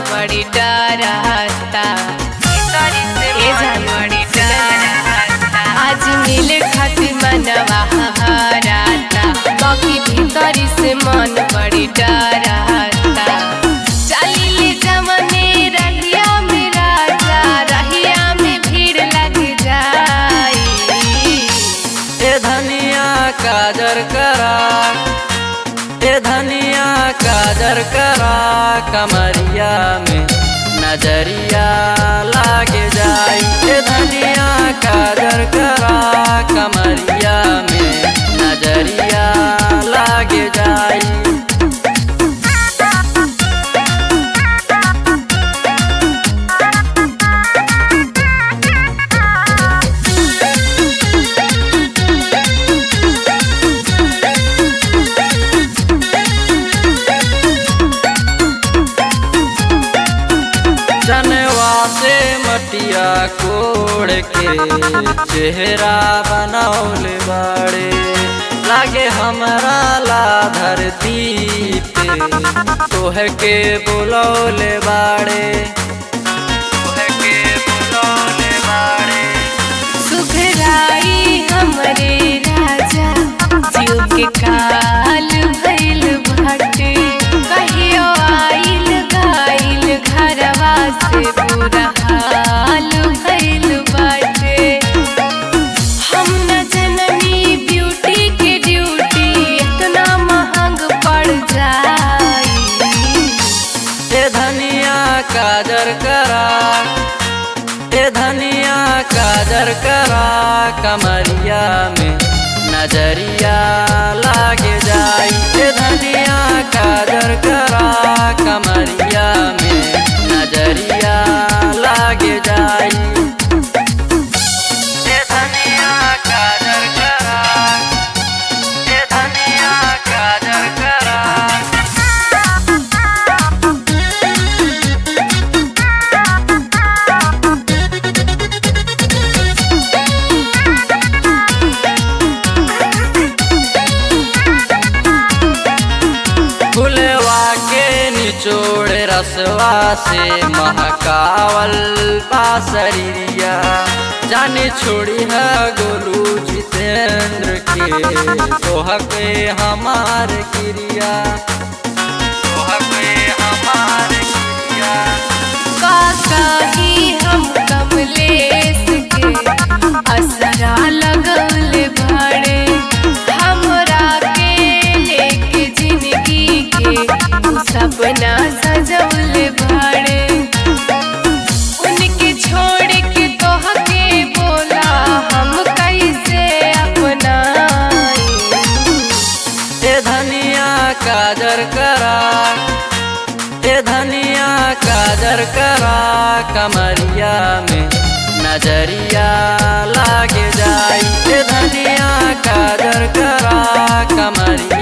बड़ी डरता ए जान बड़ी डरता आज मिले खातिर मनवा हराता बाकी भीतरी से मन बड़ी डरता चलिले जमने रहिया में राजा रहिया में भीड़ लग जाई ए धनिया काजर करा ए धनिया काजर करा कमरिया में नजरिया लागे जाई ए धनिया काजर करा कमरिया में नजरिया लागे जाई जनवा से मटिया कोड़ के चेहरा बनौले बाड़े लागे हमरा ला धरती पे तोह के बुलौले बाड़े तोह के बुलौले बाड़े सुघराई हमरे राजा जीव के काल भइल बाटे कहियो आइल गाइल घरवा से बुरा हाल भइल बाटे हम न जननी ब्यूटी के ड्यूटी इतना महंग पड़ जाई ए धनिया काजर करा ए धनिया काजर करा कमरिया में नजरिया लागे जाई ए धनिया काजर करा कमरिया में नजरिया लागे जाई ए धनिया काजर करा ए धनिया काजर करा फुलवा के निचोड़ रसवा से महकावल बासरिया जाने छोड़ी है गोलू जितेंद्र के तोह के हमार क्रिया तोह के हमार क्रिया काकाही हम कमलेश के असरा लगल भाड़े हमरा के लेके जिंदगी के उ सपना सजौल भाड़े उनके छोड़ के तोह के बोला हम कैसे अपनाई ए धनिया काजर करा ए धनिया काजर करा कमरिया में नजरिया लागे जाई ए धनिया काजर करा कमरिया